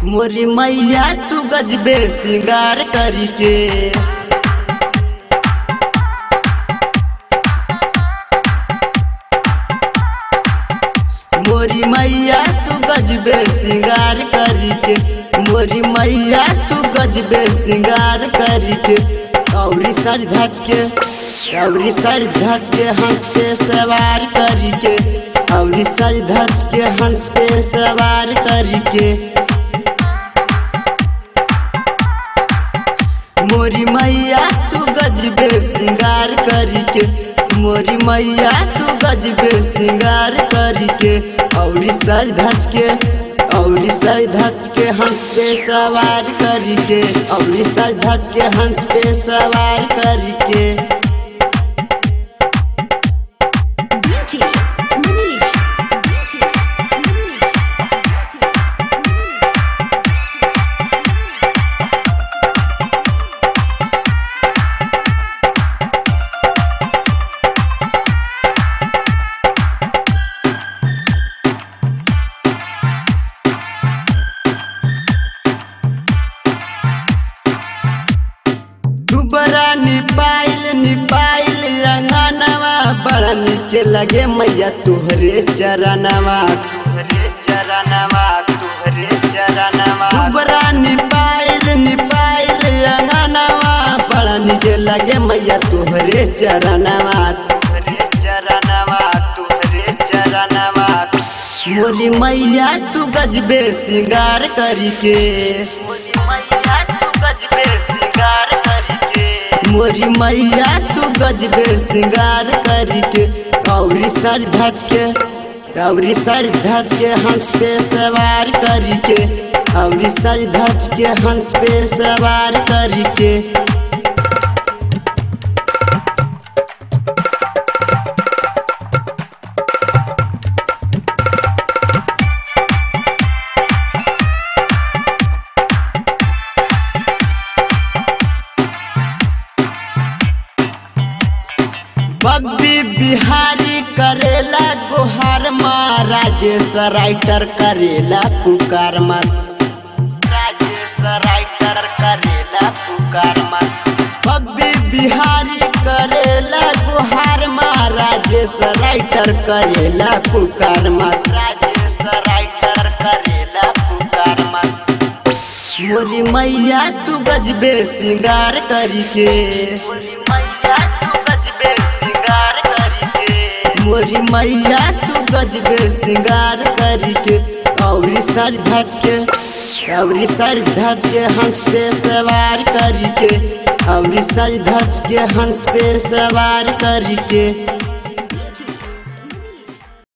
मोरी मैया तू गजबे सिंगार करके मोरी मैया तू गजबे सिंगार करके मोरी मैया तू गजबे सिंगार करके कौरी सज धज के कौरी सज धज के हंस पे सवार करके कौरी सज धज के हंस पे सवार करके मोरी मैया तू गजबे सिंगार करके मोरी मैया तू गजबे सिंगार करके औरी सज धज के औरी सज धज के हंस पे सवार करके औरी सज धज के हंस पे सवार करके DJ Manish. DJ Manish. दुबरा निपाइल निपाइल अंगनवा बड़ा नीके लगे मैया तुहरे चरणवा तुहरे चरणवा तुहरे चरणवा दुबरा निपाइल निपाइल अंगनवा बड़ा नीके लगे मैया तुहरे चरणवा तुहरे चरणवा तुहरे चरणवा मोरी मैया तू गजबे सिंगार करके मोरी मैया तू गजबे सिंगार करके मोरी मैया तू गजबे सिंगार करके कौरी सज धज के कौरी सज धज के हंस पे सवार करके कौरी सज धज के हंस पे सवार करके बब्बी बिहारी करेला गुहार माँ राजेश राइटर करेला पुकार मत राजेश राइटर करेला पुकार मत बब्बी बिहारी करेला गुहार माँ राजेश राइटर करेला पुकार मत राजेश राइटर करेला पुकार मत मोरी मैया तू गजबे सिंगार करके मोरी मैया तू गजबे सिंगार करके मोरी मैया तू गजबे सिंगार करके औरी सज धज के औरी सज धज के हंस पे सवार करके औरी सज धज के हंस पे सवार करके